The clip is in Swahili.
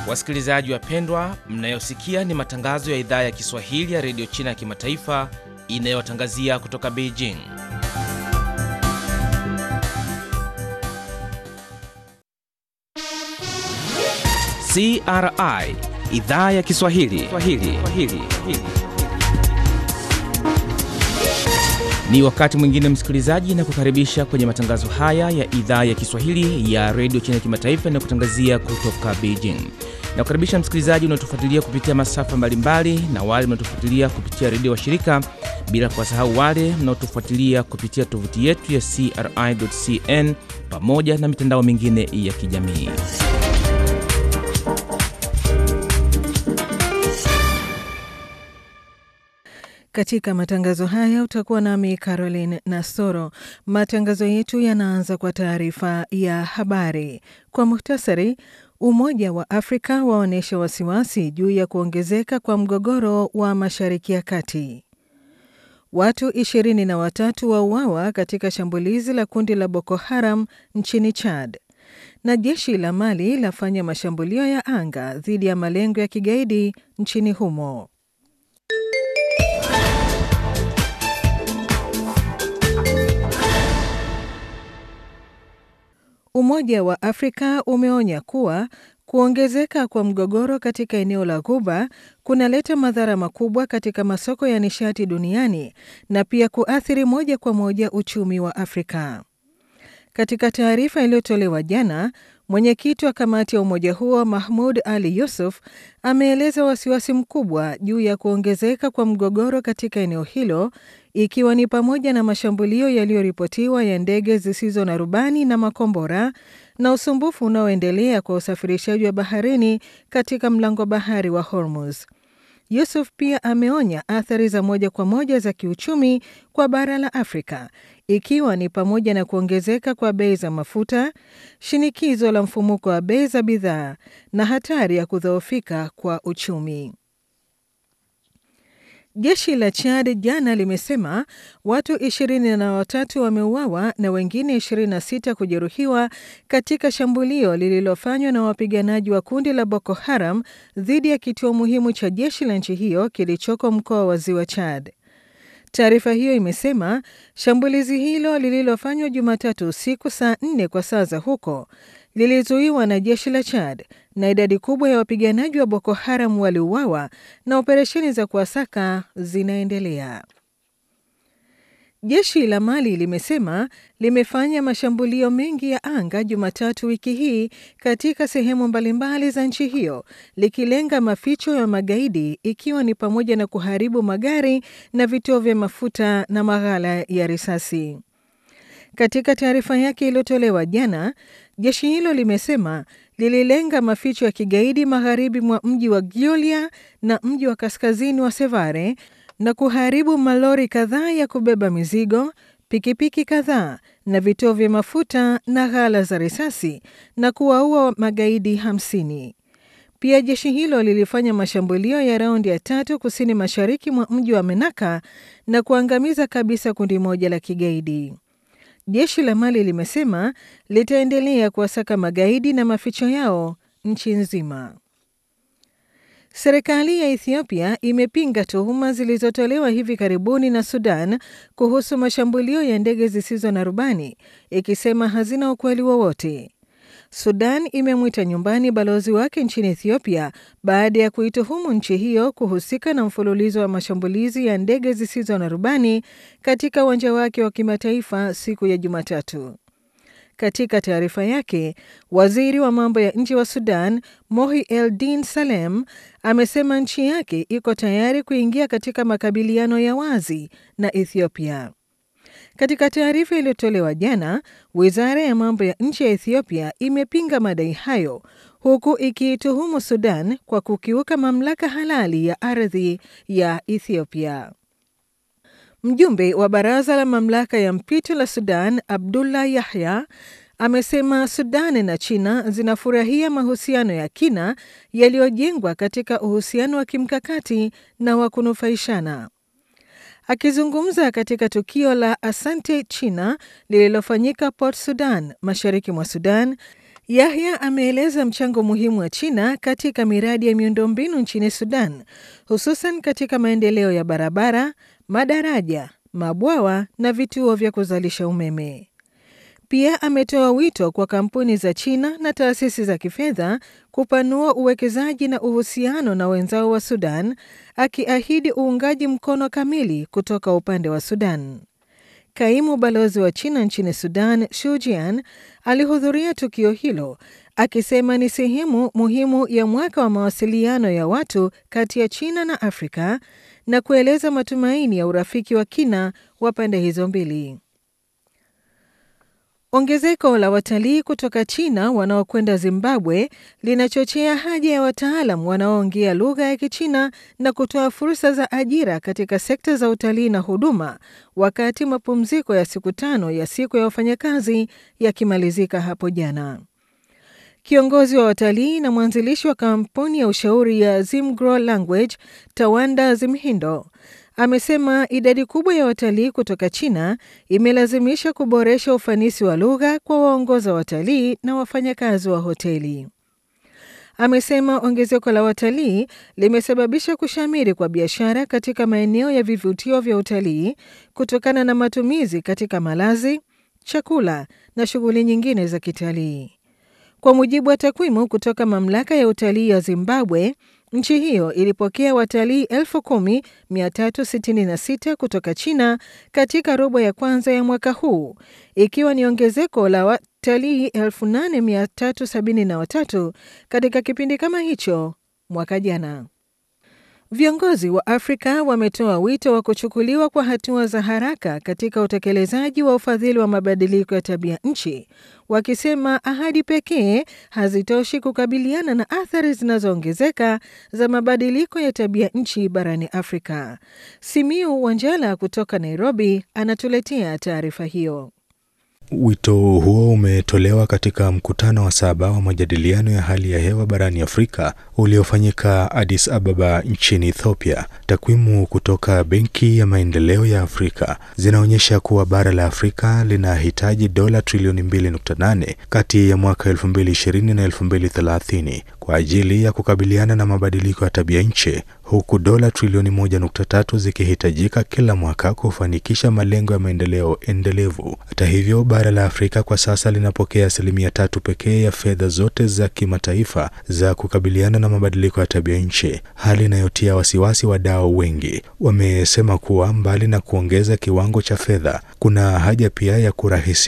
Wasikilizaji wapendwa, mnayosikia ni matangazo ya idhaa ya Kiswahili ya redio China ya kimataifa inayotangazia kutoka Beijing. CRI idhaa ya Kiswahili Swahili. Swahili. Ni wakati mwingine msikilizaji, na kukaribisha kwenye matangazo haya ya idhaa ya Kiswahili ya redio China ya kimataifa na kutangazia kutoka Beijing. Na kukaribisha msikilizaji unaotufuatilia kupitia masafa mbalimbali na wale mnaotufuatilia kupitia redio wa shirika, bila kuwasahau wale mnaotufuatilia kupitia tovuti yetu ya CRI.cn pamoja na mitandao mingine ya kijamii. Katika matangazo haya utakuwa nami Caroline Nasoro. Matangazo yetu yanaanza kwa taarifa ya habari kwa muhtasari. Umoja wa Afrika waonyesha wasiwasi juu ya kuongezeka kwa mgogoro wa Mashariki ya Kati. Watu ishirini na watatu wauawa katika shambulizi la kundi la Boko Haram nchini Chad, na jeshi la Mali lafanya mashambulio ya anga dhidi ya malengo ya kigaidi nchini humo. Umoja wa Afrika umeonya kuwa kuongezeka kwa mgogoro katika eneo la Ghuba kunaleta madhara makubwa katika masoko ya nishati duniani na pia kuathiri moja kwa moja uchumi wa Afrika. Katika taarifa iliyotolewa jana, mwenyekiti wa kamati ya umoja huo Mahmud Ali Yusuf ameeleza wasiwasi mkubwa juu ya kuongezeka kwa mgogoro katika eneo hilo ikiwa ni pamoja na mashambulio yaliyoripotiwa ya ndege zisizo na rubani na makombora na usumbufu unaoendelea kwa usafirishaji wa baharini katika mlango bahari wa Hormuz. Yusuf pia ameonya athari za moja kwa moja za kiuchumi kwa bara la Afrika ikiwa ni pamoja na kuongezeka kwa bei za mafuta, shinikizo la mfumuko wa bei za bidhaa na hatari ya kudhoofika kwa uchumi. Jeshi la Chad jana limesema watu ishirini na watatu wameuawa na wengine 26 kujeruhiwa katika shambulio lililofanywa na wapiganaji wa kundi la Boko Haram dhidi ya kituo muhimu cha jeshi la nchi hiyo kilichoko mkoa wa Ziwa Chad. Taarifa hiyo imesema shambulizi hilo lililofanywa Jumatatu usiku saa nne kwa saa za huko lilizuiwa na jeshi la Chad na idadi kubwa ya wapiganaji wa Boko Haram waliuawa na operesheni za kuwasaka zinaendelea. Jeshi la Mali limesema limefanya mashambulio mengi ya anga Jumatatu wiki hii katika sehemu mbalimbali za nchi hiyo likilenga maficho ya magaidi ikiwa ni pamoja na kuharibu magari na vituo vya mafuta na maghala ya risasi. Katika taarifa yake iliyotolewa jana, jeshi hilo limesema lililenga maficho ya kigaidi magharibi mwa mji wa Giolia na mji wa kaskazini wa Sevare na kuharibu malori kadhaa ya kubeba mizigo, pikipiki kadhaa na vituo vya mafuta na ghala za risasi na kuwaua magaidi hamsini. Pia jeshi hilo lilifanya mashambulio ya raundi ya tatu kusini mashariki mwa mji wa Menaka na kuangamiza kabisa kundi moja la kigaidi. Jeshi la Mali limesema litaendelea kuwasaka magaidi na maficho yao nchi nzima. Serikali ya Ethiopia imepinga tuhuma zilizotolewa hivi karibuni na Sudan kuhusu mashambulio ya ndege zisizo na rubani, ikisema hazina ukweli wowote. Sudan imemwita nyumbani balozi wake nchini Ethiopia baada ya kuituhumu nchi hiyo kuhusika na mfululizo wa mashambulizi ya ndege zisizo na rubani katika uwanja wake wa kimataifa siku ya Jumatatu. Katika taarifa yake, waziri wa mambo ya nje wa Sudan Mohi El Din Salem amesema nchi yake iko tayari kuingia katika makabiliano ya wazi na Ethiopia. Katika taarifa iliyotolewa jana, wizara ya mambo ya nje ya Ethiopia imepinga madai hayo huku ikiituhumu Sudan kwa kukiuka mamlaka halali ya ardhi ya Ethiopia. Mjumbe wa baraza la mamlaka ya mpito la Sudan Abdullah Yahya amesema Sudan na China zinafurahia mahusiano ya kina yaliyojengwa katika uhusiano wa kimkakati na wa kunufaishana. Akizungumza katika tukio la Asante China lililofanyika Port Sudan, mashariki mwa Sudan, Yahya ameeleza mchango muhimu wa China katika miradi ya miundombinu nchini Sudan, hususan katika maendeleo ya barabara, madaraja, mabwawa na vituo vya kuzalisha umeme. Pia ametoa wito kwa kampuni za China na taasisi za kifedha kupanua uwekezaji na uhusiano na wenzao wa Sudan, akiahidi uungaji mkono kamili kutoka upande wa Sudan. Kaimu balozi wa China nchini Sudan, Shu Jian, alihudhuria tukio hilo akisema ni sehemu muhimu ya mwaka wa mawasiliano ya watu kati ya China na Afrika na kueleza matumaini ya urafiki wa kina wa pande hizo mbili. Ongezeko la watalii kutoka China wanaokwenda Zimbabwe linachochea haja ya wataalam wanaoongea lugha ya Kichina na kutoa fursa za ajira katika sekta za utalii na huduma, wakati mapumziko ya siku tano ya siku ya wafanyakazi yakimalizika hapo jana. Kiongozi wa watalii na mwanzilishi wa kampuni ya ushauri ya Zimgrow Language, Tawanda Zimhindo, amesema idadi kubwa ya watalii kutoka China imelazimisha kuboresha ufanisi wa lugha kwa waongoza watalii na wafanyakazi wa hoteli. Amesema ongezeko la watalii limesababisha kushamiri kwa biashara katika maeneo ya vivutio vya utalii kutokana na matumizi katika malazi, chakula na shughuli nyingine za kitalii. Kwa mujibu wa takwimu kutoka mamlaka ya utalii ya Zimbabwe, nchi hiyo ilipokea watalii 10,366 kutoka China katika robo ya kwanza ya mwaka huu, ikiwa ni ongezeko la watalii 8,373 katika kipindi kama hicho mwaka jana. Viongozi wa Afrika wametoa wito wa kuchukuliwa kwa hatua za haraka katika utekelezaji wa ufadhili wa mabadiliko ya tabia nchi, wakisema ahadi pekee hazitoshi kukabiliana na athari zinazoongezeka za mabadiliko ya tabia nchi barani Afrika. Simiu Wanjala kutoka Nairobi anatuletea taarifa hiyo. Wito huo umetolewa katika mkutano wa saba wa majadiliano ya hali ya hewa barani Afrika uliofanyika Addis Ababa nchini Ethiopia. Takwimu kutoka Benki ya Maendeleo ya Afrika zinaonyesha kuwa bara la Afrika linahitaji dola trilioni 2.8 kati ya mwaka 2020 na 2030 kwa ajili ya kukabiliana na mabadiliko ya tabia nchi huku dola trilioni 1.3 zikihitajika kila mwaka kufanikisha malengo ya maendeleo endelevu. Hata hivyo, bara la Afrika kwa sasa linapokea asilimia tatu pekee ya fedha zote za kimataifa za kukabiliana na mabadiliko ya tabia nchi, hali inayotia wasiwasi wadau wengi. Wamesema kuwa mbali na kuongeza kiwango cha fedha, kuna haja pia ya kurahisi